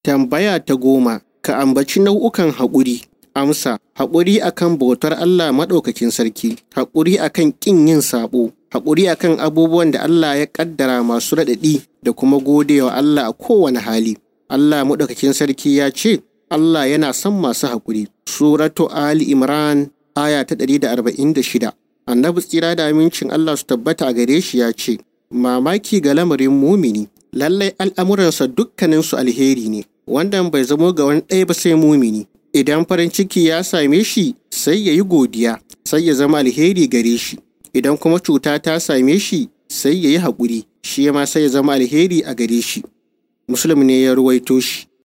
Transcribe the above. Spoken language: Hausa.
Tambaya ta goma, ka ambaci nau'ukan haƙuri. Amsa, haƙuri akan bautar Allah maɗaukakin sarki, haƙuri akan ƙin yin saɓo, haƙuri akan abubuwan da Allah ya ƙaddara masu raɗaɗi da kuma godewa Allah a kowane hali. Allah maɗaukakin sarki ya ce, Allah yana son masu haƙuri. Suratu Ali Imran aya ta ɗari da arba'in da shida. Annabi tsira da amincin Allah su tabbata a gare shi ya ce, Mamaki ga lamarin mumini, lallai al'amuransa dukkaninsu alheri ne, wannan bai zamo ga wani ɗaya ba sai mumini. Idan farin ciki ya same shi, sai ya yi godiya, sai ya zama alheri gare shi. Idan kuma cuta ta same shi, sai ya yi haƙuri, shi ma sai ya zama alheri a gare shi. Muslim ne ya ruwaito shi.